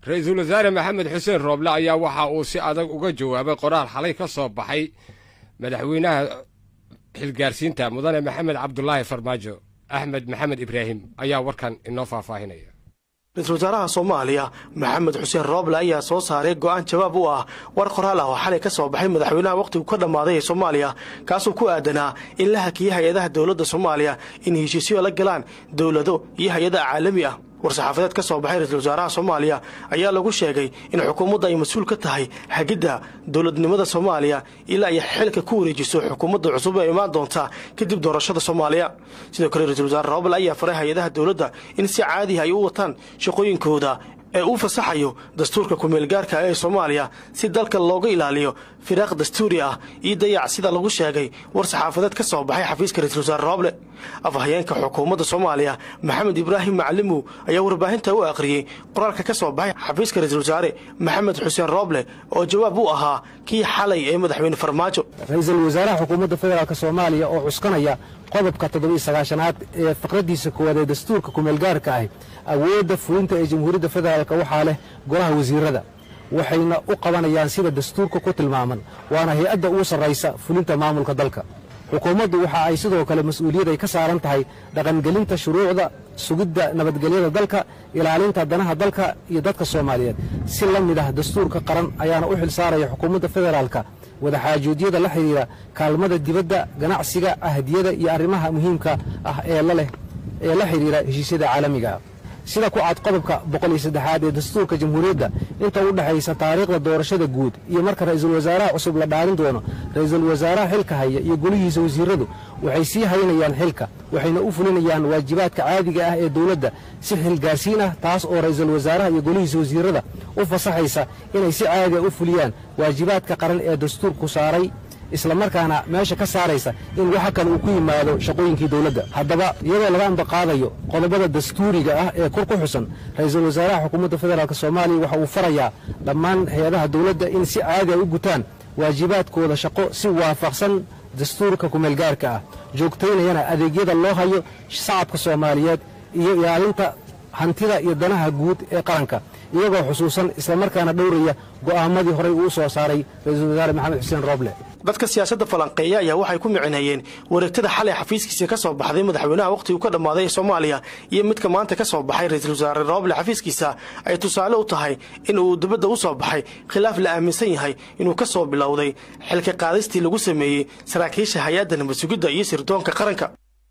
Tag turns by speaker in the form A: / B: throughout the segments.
A: ra-iisul wasaare maxamed xuseen rooble ayaa waxa uu si adag uga jawaabay qoraal xalay ka soo baxay madaxweynaha xilgaarsiinta mudane maxamed cabdulaahi farmaajo axmed maxamed ibraahim ayaa warkan inoo faahfaahinaya
B: ra-iisul wasaaraha soomaaliya maxamed xuseen rooble ayaa soo saaray go'aan jawaab u ah war qoraal ah oo xalay ka soo baxay madaxweynaha wakhtigu ka dhammaaday ee soomaaliya kaasoo ku aadanaa in la hakiyey hay-adaha dowladda soomaaliya in heshiisyo la galaan dowlado iyo hay-ada caalami ah war-saxaafadeed ka soo baxay ra-iisul wasaaraha soomaaliya ayaa lagu sheegay in xukuumadda ay mas-uul ka tahay hagidda dowladnimada soomaaliya ilaa ay xilka ku wareejiso xukuumadda cusub ee imaan doonta kadib doorashada soomaaliya sidoo kale ra-isul wasaare roobal ayaa faray hay-adaha dowladda in si caadiha ay u wataan shaqooyinkooda ee uu fasaxayo dastuurka kumeelgaarka ee soomaaliya si dalka looga ilaaliyo firaaq dastuuri ah iyo dayac sida lagu sheegay war saxaafadeed ka soo baxay xafiiska ra-isul wasaare rooble afhayeenka xukuumadda soomaaliya maxamed ibraahim macalimow ayaa warbaahinta u akhriyey qoraalka ka soo baxay xafiiska ra-isul wasaare maxamed xuseen rooble oo jawaab u ahaa kii xalay ee madaxweyne farmaajo
C: ra-iisul wasaaraha xukuumadda federaalk soomaaliya oo cuskanaya qodobka toddobiiy sagaashanaad ee faqraddiisa koowaad ee dastuurka kumeelgaarka ah awoodda fulinta ee jamhuuriyadda federaalk waxaa leh golaha wasiirada waxayna u qabanayaan sida dastuurka ku tilmaaman waana hay-adda ugu sarraysa fulinta maamulka dalka xukuumaddu waxa ay sidoo kale mas-uuliyad ay ka saaran tahay dhaqangelinta shuruucda sugidda nabadgelyada dalka ilaalinta danaha dalka iyo dadka soomaaliyeed si la mid ah dastuurka qaran ayaana u xil saaraya xukuumadda federaalka wadaxaajoodiyada la xidhiira kaalmada dibadda ganacsiga ahdiyada iyo arrimaha muhiimka ah ee laleh ee la xidhiira heshiisyada caalamigaah sida ku cad qodobka boqol iyo saddexaad ee dastuurka jamhuuriyadda inta u dhexaysa taariikhda doorashada guud iyo marka ra'iisul wasaaraha cusub la dhaarin doono ra'iisul wasaaraha xilka haya iyo golihiisa wasiiradu waxay sii haynayaan xilka waxayna u fulinayaan waajibaadka caadiga ah ee dowladda si xilgaarsiin ah taas oo ra'iisul wasaaraha iyo golihiisa wasiirada u fasaxaysa inay si caadiga u fuliyaan waajibaadka qaran ee dastuurku saaray islamarkaana meesha ka saaraysa in waxa kale uu ku yimaado shaqooyinkii dowladda haddaba iyadoo laga ambaqaadayo qodobada dastuuriga ah ee kor ku xusan ra'iisul wasaaraha xukuumadda federaalk soomaaliya waxa uu farayaa dhammaan hay-adaha dowladda in si caadi a u gutaan waajibaadkooda shaqo si waafaqsan dastuurka kumeelgaarka ah joogtaynayana adeegyada loo hayo shacabka soomaaliyeed iyo ilaalinta hantida iyo danaha guud ee qaranka iyagoo xusuusan islamarkaana dhowraya go'aamadii horey uu soo saaray ra-iisul wasaare maxamed xuseen rooble
B: dadka siyaasadda falanqeeya ayaa waxay ku micineeyeen wareegtada xalay xafiiskiisa ka soo baxday madaxweynaha wakhtigu ka dhammaaday ee soomaaliya iyo midka maanta ka soo baxay ra-iisul wasaare rooble xafiiskiisa ay tusaale u tahay in uu dibadda u soo baxay khilaaf la aaminsan yahay inuu ka soo bilowday xilka qaadistii lagu sameeyey saraakiisha hay-adda nabad sugidda iyo sirdoonka qaranka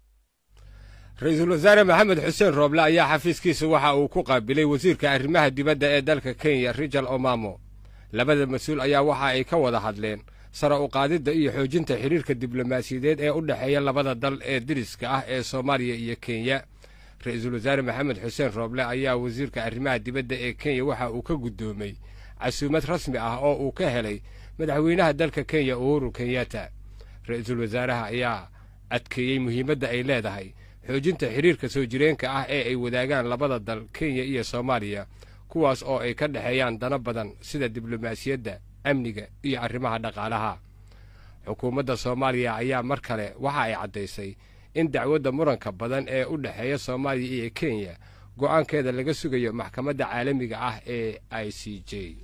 A: ra-iisul wasaare maxamed xuseen rooble ayaa xafiiskiisa waxa uu ku qaabilay wasiirka arrimaha dibadda ee dalka kenya rijal omamo labada mas-uul ayaa waxa ay ka wada hadleen sare u qaadidda iyo xoojinta xidhiirka diblomaasiyadeed ee u dhexeeya labada dal ee diriska ah ee soomaaliya iyo kenya ra-iisul wasaare maxamed xuseen rooble ayaa wasiirka arrimaha dibadda ee kenya waxa uu ka guddoomay casuumad rasmi ah oo uu ka helay madaxweynaha dalka kenya uhuru kenyatta ra-iisul wasaaraha ayaa adkeeyey muhiimadda ay leedahay xoojinta xidhiirka soo jireenka ah ee ay wadaagaan labada dal kenya iyo soomaaliya kuwaas oo ay ka dhexeeyaan dano badan sida diblomaasiyadda amniga iyo arrimaha dhaqaalaha xukuumadda soomaaliya ayaa mar kale waxa ay caddaysay in dacwadda muranka badan ee u dhexeeya soomaaliya iyo kenya go'aankeeda laga sugayo maxkamadda caalamiga ah ee i c j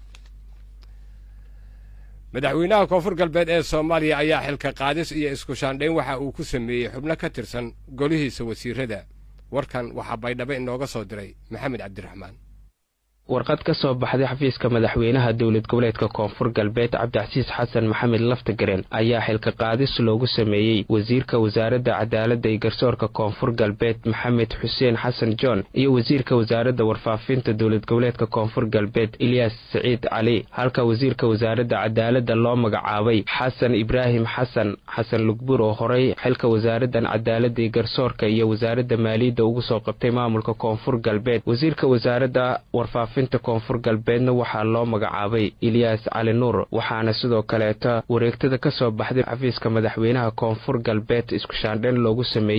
A: madaxweynaha koonfur galbeed ee soomaaliya ayaa xilka qaadis iyo isku shaandhayn waxa uu ku sameeyey xubno ka tirsan golihiisa wasiirada warkan waxaa baydhabo inooga soo diray maxamed cabdiraxmaan
D: warqad ka soo baxday xafiiska madaxweynaha dowlad goboleedka koonfur galbeed cabdicasiis xasan maxamed laftagareen ayaa xilka qaadis loogu sameeyey wasiirka wasaaradda cadaaladda iyo garsoorka koonfur galbeed maxamed xuseen xasan john iyo wasiirka wasaaradda warfaafinta dowlad goboleedka koonfur galbeed ilyaas siciid cali halka wasiirka wasaaradda cadaaladda loo magacaabay xasan ibraahim xasan xasan lugbuur oo horey xilka wasaaraddan cadaaladda iyo garsoorka iyo wasaaradda maaliyadda ugu soo qabtay maamulka koonfur galbeed wasiirka wasaaradda warfaafinta koonfur galbeedna waxaa loo magacaabay ilyaas cali nuur waxaana sidoo kaleeta wareegtada ka soo baxday xafiiska madaxweynaha koonfur galbeed isku shaandhayn loogu sameeyey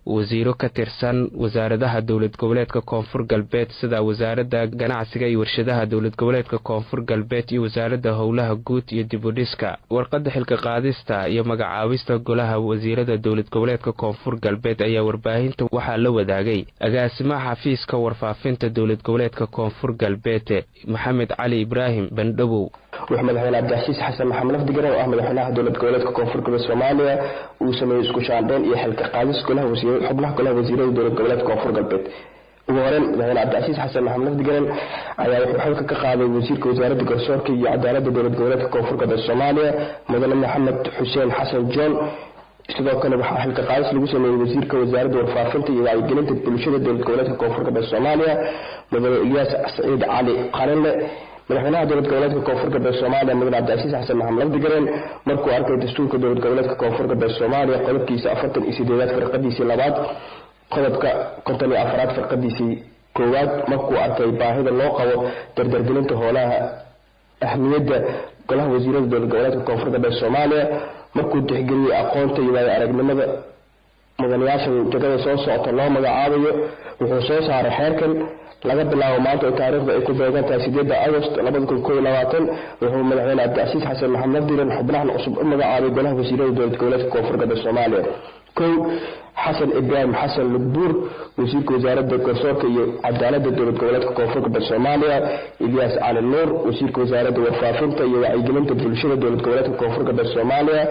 D: wasiiro ka tirsan wasaaradaha dowlad goboleedka koonfur galbeed sida wasaaradda ganacsiga iyo warshadaha dowlad goboleedka koonfur galbeed iyo wasaaradda howlaha guud iyo dibudhiska warqadda xilka qaadista iyo magacaabista golaha wasiirada dowlad goboleedka koonfur galbeed ayaa warbaahinta waxaa la wadaagay agaasimaha xafiiska warfaafinta dowlad goboleedka koonfur galbeed maxamed cali ibraahim bandhabow
E: wuxuu madaxweyne cabdixasiis xasan maxamed lafdigaran oo ah madaxweynaha dowlad goboleedka koonfur galbeed soomaaliya uu sameeyey isku shaandheyn iyo xilka qaadis golaha xubnaha golaha wasiirada dowlad goboleedka koonfur galbeed ugu horeyn madaxweyne cabdicasiis xasan maxamed lafdigaran ayaa wuxuu xilka ka qaaday wasiirka wasaaradda garsoorka iyo cadaaladda dowlad goboleedka koonfur galbeed soomaaliya mudane maxamed xuseen xasan john sidoo kale waxaa xilka qaadis lagu sameeyey wasiirka wasaaradda warfaafinta iyo wacyigelinta bulshada dowlad goboleedka koonfur galbeed soomaaliya mudane ilyaas saciid cali qalinle madaxweynaha dowlad goboleedka koonfur galbeed soomaaliya mudane cabdicasiis xasan maxamed lafdigareen markuu arkay dastuurka dowlad goboleedka koonfur galbeed soomaaliya qodobkiisa afartan iyo sideedaad firqadiisii labaad qodobka konton iyo afaraad firqadiisii koowaad markuu arkay baahida loo qabo dardargelinta hoolaha ahmiyadda golaha wasiirada dowlad goboleedka koonfur galbeed soomaaliya markuu tixgeliyey aqoonta iyo waayo aragnimada mudanayaasha jagada soo socota loo magacaabayo wuxuu soo saaray xeerkan laga bilaabo maanta oo taariikhda ay ku beegan tahay sideedda agost labada kun koo iyo labaatan wuxuu madaxweyne cabdicasiis xasan maxamed lafdiran xubnahan cusub u magacaabay golaha wasiirada dowlad goboleedka koonfur galbeed soomaaliya kow xasan ibraahim xasan lugbuur wasiirka wasaaradda garsoorka iyo cadaaladda dowlad goboleedka koonfur galbeed soomaaliya ilyaas cali nuur wasiirka wasaaradda warfaafinta iyo wacyigelinta bulshada dowlad goboleedka koonfur galbeed soomaaliya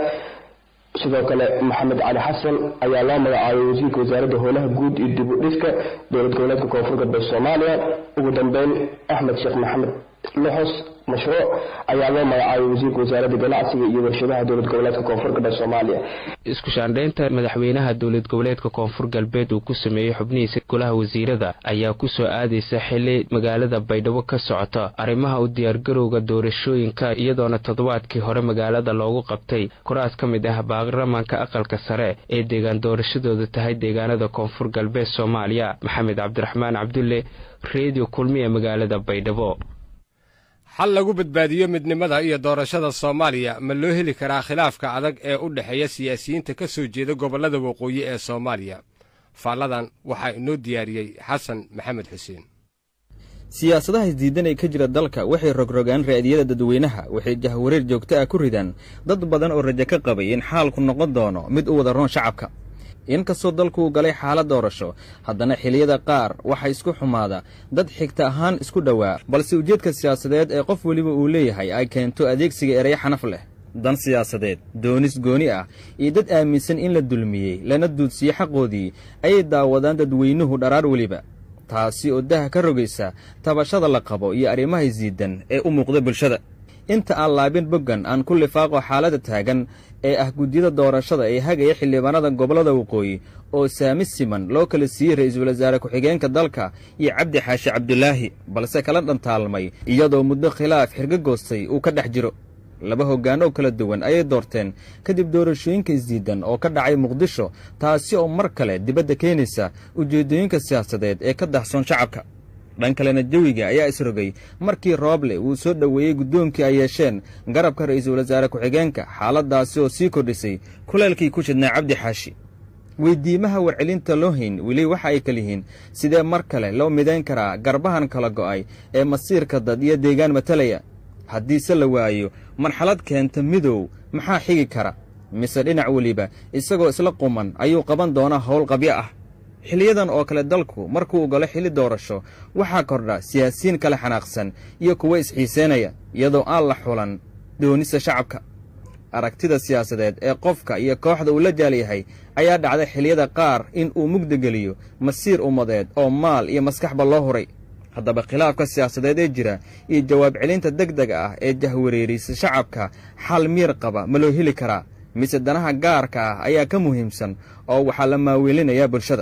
E: sidoo kale maxamed cali xasan ayaa loo magacaabay wasiirka wasaaradda howlaha guud iyo dib u dhiska dowlad goboleedka koonfur galbeed soomaaliya ugu dambeyn axmed sheekh maxamed loxos mashruuc ayaa loo magacaabay wasiirka wasaaradda ganacsiga iyo warshadaha dowlad goboleedka koonfur galbeed soomaaliya
D: isku shaandhaynta madaxweynaha dowlad goboleedka koonfur galbeed uu ku sameeyey xubnihiisa golaha wasiirada ayaa ku soo aadaysa xili magaalada baydhabo ka socota arrimaha u diyaargarowga doorashooyinka iyadoona toddobaadkii hore magaalada loogu qabtay kuraas ka mid ah baarlamaanka aqalka sare ee deegaan doorashadooda tahay deegaanada koonfur galbeed soomaaliya maxamed cabdiraxmaan cabdulle reediyo kulmi ee magaalada baydhabo
A: xal lagu badbaadiyo midnimada iyo doorashada soomaaliya ma loo heli karaa khilaafka adag ee u dhexeeya siyaasiyiinta ka soo jeeda gobollada waqooyi ee soomaaliya faalladan waxaa inoo diyaariyey xasan maxamed xuseen
F: siyaasadaha isdiidan ee ka jira dalka waxay rogrogaan raadiyada dadweynaha waxay jahwareer joogto ah ku ridaan dad badan oo rajo ka qabay in xaalku noqon doono mid u wada roon shacabka inkastoo dalku uu galay xaalad doorasho haddana xiliyada qaar waxaa isku xumaada dad xigta ahaan isku dhowaa balse ujeedka siyaasadeed ee qof weliba uu leeyahay ay keento adeegsiga ereyo xanaf leh dan siyaasadeed doonis gooni ah iyo dad aaminsan in la dulmiyey lana duudsiyo xaqoodii ayay daawadaan dadweynuhu dharaar weliba taasi oo daha ka rogaysa tabashada la qabo iyo arrimaha isdiidan ee u muuqda bulshada inta aan laabin boggan aan ku lifaaqo xaaladda taagan ee ah guddiyada doorashada ee hagaya xildhibaanada gobollada waqooyi oo saami siman loo kala siiyey ra-iisul wasaare ku-xigeenka dalka iyo cabdi xaashi cabdulaahi balse kala dhantaalmay iyadoo muddo khilaaf xirgo goostay uu ka dhex jiro laba hoggaan oo kala duwan ayay doorteen kadib doorashooyinka isdiidan oo ka dhacay muqdisho taasi oo mar kale dibadda keenaysa ujeeddooyinka siyaasadeed ee ka dahsoon shacabka dhan kalena jawiga ayaa isrogay markii rooble uu soo dhoweeyey guddoonkii ay yeesheen garabka ra'iisul wasaare ku-xigeenka xaaladdaasi oo sii kordhisay kuleelkii ku shidnaa cabdi xaashi weydiimaha warcelinta loo hayn weli waxa ay kaliyihiin sidee mar kale loo midayn karaa garbahan kala go'ay ee masiirka dad iyo deegaan matalaya haddiise la waayo marxalad keenta midow maxaa xigi kara mise dhinac weliba isagoo isla quman ayuu qaban doonaa howl qabyo ah xiliyadan oo kale dalku markuu galo xilli doorasho waxaa kordha siyaasiyiin kale xanaaqsan iyo kuwa isxiiseynaya iyadoo aan la xulan doonista shacabka aragtida siyaasadeed ee qofka iyo kooxda uu la jaal yahay ayaa dhacda xiliyada qaar in uu mugdageliyo masiir ummadeed oo maal iyo maskaxba loo huray haddaba khilaafka siyaasadeed ee jira iyo jawaab celinta deg dega ah ee jahwareerisa shacabka xal miir qaba ma loo heli karaa mise danaha gaarka ah ayaa ka muhiimsan oo waxaa la maaweelinayaa bulshada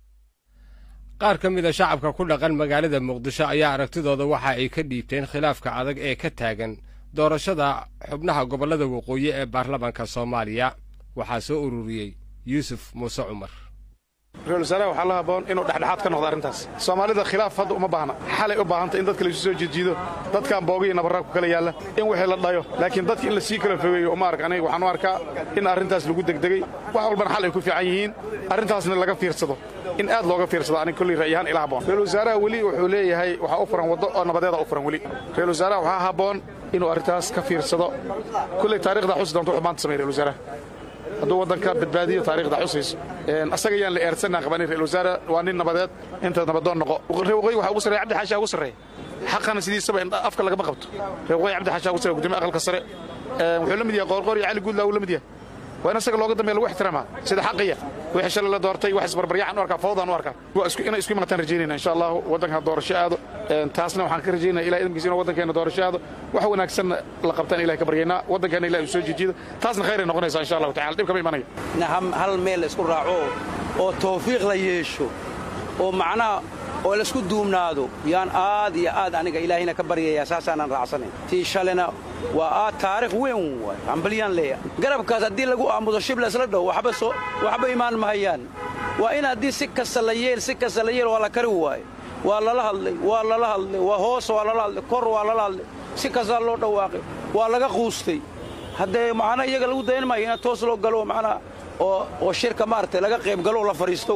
A: qaar ka mida shacabka ku dhaqan magaalada muqdisho ayaa aragtidooda waxa ay ka dhiibteen khilaafka adag ee ka taagan doorashada xubnaha gobollada waqooyi ee baarlamaanka soomaaliya waxaa soo ururiyey yuusuf muuse cumar
G: ra-isul wasaaraha waxaa la haboon inuu dhexdhexaad ka noqdo arrintaas soomaalida khilaaf hadda uma baahna xalay u baahanta in dadka laysu soo jiedjiido dadkan boogiyo nabarraa ku kala yaalla in wixii la dhayo laakiin dadka in la sii kala fogeeyo uma ark aniga waxaan u arkaa in arrintaas lagu degdegay wax walbana xal ay ku fiican yihiin arrintaasna laga fiirsado in aad looga fiirsado aniga kolley ra'yahaan ila haboon ra-isul wasaaraha weli wuxuu leeyahay waxaa u furan waddo oo nabadeeda u furan weli ra-isul wasaaraha waxaa haboon inuu arrintaas ka fiirsado kolley taarikhda xusi doonta wuxuu maanta samey ra-isul wasaaraha hadduu waddanka badbaadiyo taarikhda xusayso asaga yaan la eersanaa qabanin ra-isul wasaare waa nin nabadeed inta nabadoon noqo reer waqooyi waxaa ugu sarreeya cabdi xaashaa ugu sarreeya xaqana sidiisaba afka lagama qabto reer waqooyi cabdi xaashaa ugu sarreeya gudoomiye aqalka sare wuxuu la mid yahay qoorqoor iyo cali guudlaa uu la mid yahay waa in asaga looga dambeeya lagu ixtiraamaa sida xaqiya wixii shalay la doortay wax isbarbaryaxan u arkaa fawdaan u arkaa inay isku imataan rajaynayna insha allahu waddanka doorasho aado taasna waxaan ka rajaynaya ilahay idinkiisa inuu waddankeena doorasho aado wax wanaagsanna la qabtaan ilahay ka baryaynaa waddankeena ilahay uu soo jijiido taasna khayray noqonaysaa insha allahu tacala dhib kama imanayo
H: hal meel la isku raaco oo tawfiiq la yeesho oo macnaha oo laisku duubnaado yaan aad iyo aad aniga ilaahayna ka baryayaa saasaanan raacsanayn tii shalena waa aad taarikh weyn waay hambalyaan leeya garabkaas haddii lagu aamudo shib laysla dhow waxba imaan mahayaan waa in haddii si kasta la yeel si kasta la yeel waa la kari waaye waa lala hadlay waa lala hadlay waa hoos waa lala hadlay kor waa lala hadlay si kastaa loo dhawaaqay waa laga quustay haddee macnaa iyaga lagu dayan maayo inaad toos loo galo macnaa oo shirka maaragtay laga qayb galo la fadhiisto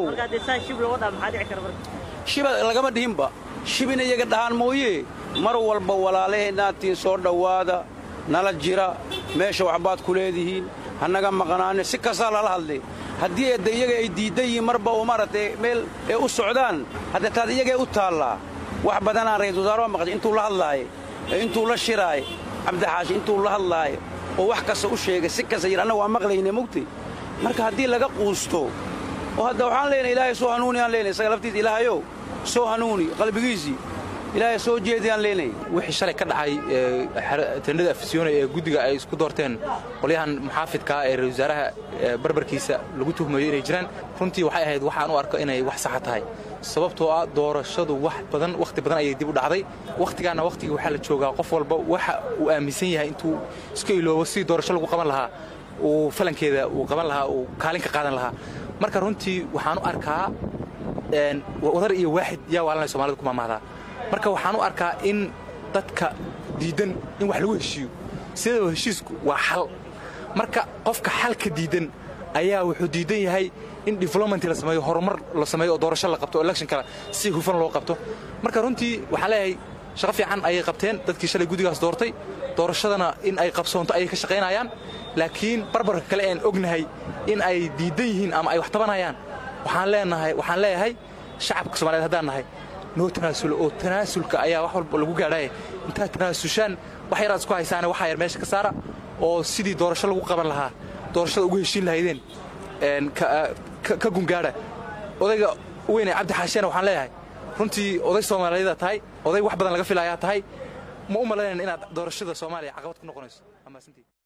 H: shiba lagama dhihinba shibina iyaga dhahaan mooye mar walba walaalaheenaatiin soo dhowaada nala jira meesha waxbaad ku leedihiin hanaga maqnaane si kastaa lala hadlay haddii de iyaga ay diiddan yihiin marba oo maaragtay meel ay u socdaan hadda taad iyagay u taallaa wax badanaan ra-isul wasaare waa maqashay intuu la hadlaaye intuu la shiraaye cabdixaashi intuu la hadlaaye oo wax kasta u sheegay si kasta yir annaga waa maqlayne mugtay marka haddii laga quusto oo hadda waxaan leenahay ilaahay soo hanuuni aan leenahay isaga laftiisa ilaahayow soo hanuuni qalbigiisii ilaahay soo jeedi aan leenahay
I: wixii shalay ka dhacay tendhada afisyoone ee guddiga ay isku doorteen qolyahan muxaafidkaa ee ra-isul wasaaraha barbarkiisa lagu tuhmayo inay jiraan runtii waxay ahayd waxaan u arko inay wax saxa tahay sababtoo ah doorashadu wax badan wakhti badan ayay dib u dhacday wakhtigaana wakhtigii waxaa la joogaa qof walba waxa uu aaminsan yahay intuu iska iloobo sidii doorasho lagu qaban lahaa uu falankeeda uu qaban lahaa uu kaalin ka qaadan lahaa marka runtii waxaan u arkaa wadar iyo waaxid yaa waalanay somalida ku maamahdaa marka waxaan u arkaa in dadka diiddan in wax lagu heshiiyo sidaba heshiisku waa xal marka qofka xalka diiddan ayaa wuxuu diiddan yahay in development la sameeyo horumar la sameeyo oo doorasho la qabto oo electionkala si hufan loo qabto marka runtii waxaan leeyahay shaqo fiican ayay qabteen dadkii shalay guddigaas doortay doorashadana in ay qabsoonto ayay ka shaqaynayaan laakiin barbarka kale aan ognahay in ay diiddan yihiin ama ay wax tabanayaan waxaan leenahay waxaan leeyahay shacabka somaaliyeed haddaan nahay noo tanaasulo oo tanaasulka ayaa wax walba lagu gaadhaya intaad tanaasushaan wax yaraad isku haysaane waxaa yar meesha ka saara oo sidii doorasho lagu qaban lahaa doorashada ugu heshiin lahaydeen ka gungaadha odayga weyne cabdi xaashiyana waxaan leeyahay runtii oday soomaaliyeeda tahay oday wax badan laga filayaa tahay ma u malaynayn inaad doorashada soomaaliya caqabad ku noqonayso